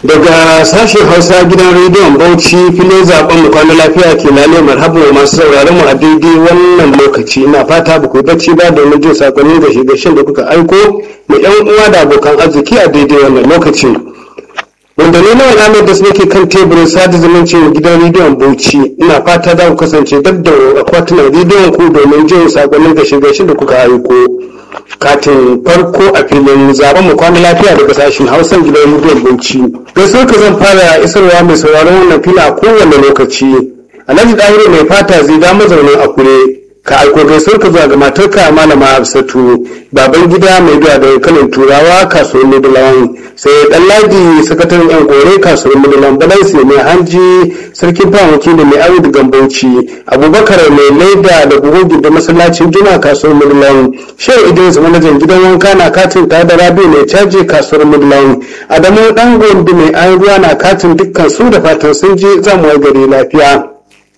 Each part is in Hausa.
daga sashen hausa gidan rediyon bauchi filin zaben mu kwana lafiya ke lale marhabu masu sauraron mu a daidai wannan lokaci ina fata ba ku bacci ba domin jin sakonnin da shigashin da kuka aiko mu yan uwa da abokan arziki a daidai wannan lokaci wanda ne na alamar da nake kan teburin sada zumunci gidan rediyon bauchi ina fata za ku kasance dab da akwatunan rediyon ku domin jin sakonnin da shigashin da kuka aiko katin farko a filin zaben mu kwana lafiya daga sashen hausan gidan rediyon bauchi gaisuwar ka zan fara isarwa mai sauraron wannan fila a kowane lokaci alhaji dahiru mai fata zai da mazaunin akure ka aiko gaisuwar ka zuwa ga matarka malama hafsatu baban gida mai zuwa da kanin turawa kasuwar midulawan sai dan ladi sakataren yan kore kasuwar midulawan balansi mai hanji sarkin fawon wakili mai awi da gambauci abubakar mai laida da bugun da masallacin juna kasuwar midulawan shehu idris manajan gidan wanka na katin ta da rabi mai caji kasuwar midulawan adamu dan gombe mai an ruwa na katin dukkan su da fatan sun je zamu gari lafiya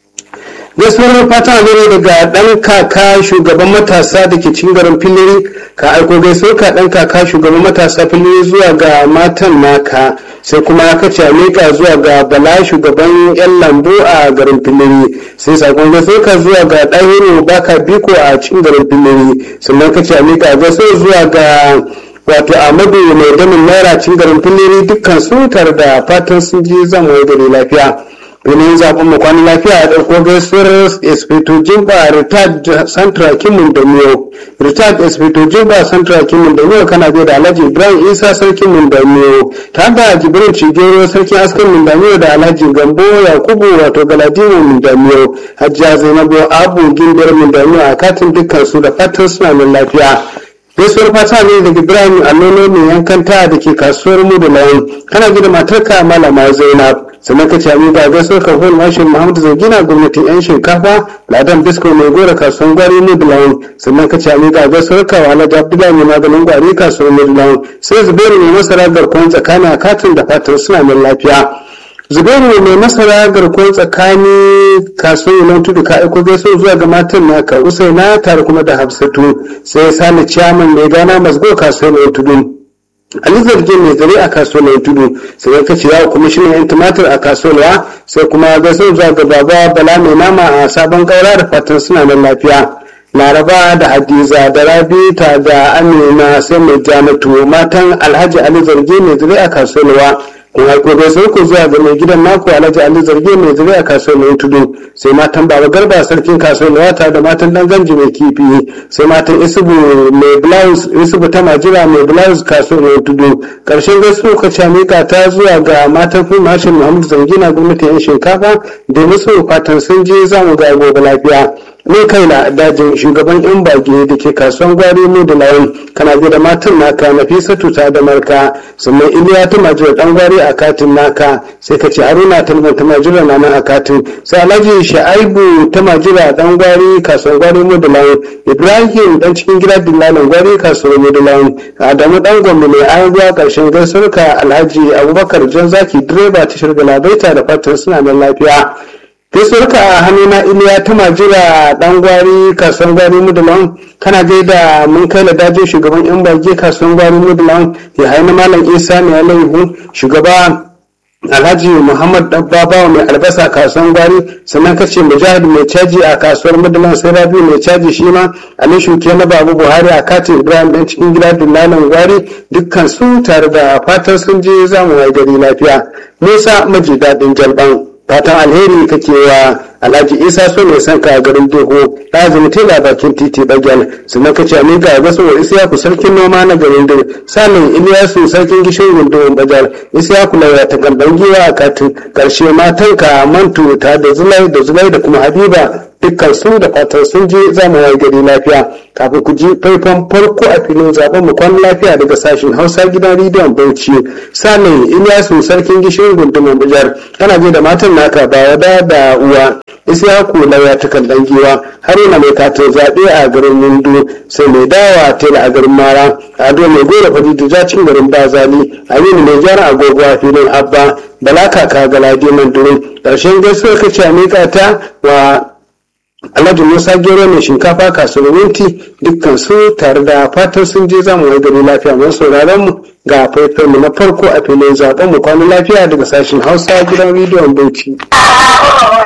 gaisuwar fata ne daga dan kaka shugaban matasa da ke cin garin filiri ka aiko gaisuwar ka dan kaka shugaban matasa filiri zuwa ga matan naka sai kuma ka ce mika zuwa ga bala shugaban yan lambu a garin filiri sai sakon gaisuwar ka zuwa ga ɗahiru baka biko a cin garin filiri sannan ka ce mika gaisuwar zuwa ga wato amadu mai damin naira cin garin filiri dukkan su tare da fatan sun ji zama gari lafiya domin zaɓen mu kwanan lafiya a ɗauko gaisuwar espito jimba retired central kimin da miyo retired espito jimba central kimin da miyo kana da alhaji ibrahim isa sarkin min da miyo ta da jibrin cigero sarkin askan min da miyo da alhaji gambo yakubu wato galadimo min da miyo hajjiya zainabu abu gindiyar min da miyo a katin dukkan su da fatan suna min lafiya gaisuwar fata ne daga ibrahim allono mai yankan ta da ke kasuwar mu da lawan kana gida matarka malama zainab sannan ka ce amin ga gaisuwar kafin mashin muhammadu zagina gwamnatin yan shinkafa ladan bisko mai gora kasuwar gwari mu da lawan sannan ka ce amin ga gaisuwar kawo alhaji abdullahi mai maganin gwari kasuwar mu da lawan sai zubairu mai masara garkuwar tsakanin a katin da fatar suna mai lafiya zubairu mai masara garkuwar tsakani kasuwar nan tudu ka aiko gaisuwa zuwa ga matan naka usaina tare kuma da hafsatu sai sani ciyaman mai gana masgo kasuwar nan tudu Ali zarge mai zare a kasuwar tudu sai ka ce yawo kwamishinan yan tumatir a kasuwar sai kuma gaisuwa zuwa ga baba bala mai nama a sabon kaura da fatan suna nan lafiya laraba da hadiza da rabi ta da amina sai mai janatu matan alhaji ali zarge mai zare a kasuwar kun haiko bai sai ku zuwa ga mai gidan naku alhaji ali zarge mai zure a kasuwar mai tudu sai matan baba garba sarkin kasuwar wata da matan dan ganji mai kifi sai matan isubu mai blouse isubu ta majira mai blouse kasuwar mai tudu karshen gaisuwa ka ce mika ta zuwa ga matan fi mashin muhammadu zangina gwamnatin yan shinkafa da musu fatan sun je zamu ga gobe lafiya ne kaina dajin shugaban yan bage da ke kasuwan gwari mu da lawan kana bi da matan naka nafisatu ta da marka sannan iliya ta majira dan gwari a katin naka sai ka ce haruna talban ta majira na nan a katin sai alhaji sha'aibu ta majira dan gwari kasuwan gwari mu da lawan ibrahim dan cikin gida dillalin gwari kasuwan mu da lawan adamu dan gombe mai an ruwa karshen gaisuwarka alhaji abubakar jan zaki direba tashar galabaita da fatan suna nan lafiya gaisuwarka a hannuna iliya ta majira dan gwari kasuwan gwari mudulan kana gaida mun kai da dajin shugaban yan bage kasuwan gwari mudulan ya haini malam isa mai alaihu shugaba alhaji muhammad babawa mai albasa kasuwan gwari sannan kace mujahid mai caji a kasuwar mudulan sai rabi mai caji shi ma ali shuke na babu buhari a katin ibrahim dan cikin gida dillalin gwari dukkan su tare da fatan sun je zamu wai gari lafiya musa maji daɗin jalban fatan alheri kake wa alhaji isa so mai son ka garin dogo lazimi tela bakin titi bagel sannan kace a miƙa ga so isiyaku sarkin noma na garin dir sanin iliyasu sarkin gishin gundun bajar isiyaku lauya ta gamban giwa a katin karshe matanka mantu ta da zulai da zulai da kuma habiba dukkan su da fatan sun je za mu wayi gari lafiya kafin ku ji faifan farko a filin zaben mu kwan lafiya daga sashen hausa gidan rediyon bauchi sanin iliyasu sarkin gishirin gundumin bujar kana je da matan naka ba wada da uwa isyaku lauya ta kan giwa haruna mai katin zaɓe a garin mundu sai mai dawa tela a garin mara ado mai gora fadidu jacin garin bazali aminu mai gyara agogo a filin abba bala kaka galadi mandurin ƙarshen gaisuwar kace a miƙa ta wa alhaji musa gero mai shinkafa kasuwar minti dukkan su tare da fatan sun je zamu wai gari lafiya mai sauraron mu ga faifan na farko a filin zaben mu kwana lafiya daga sashen hausa gidan rediyon bauchi.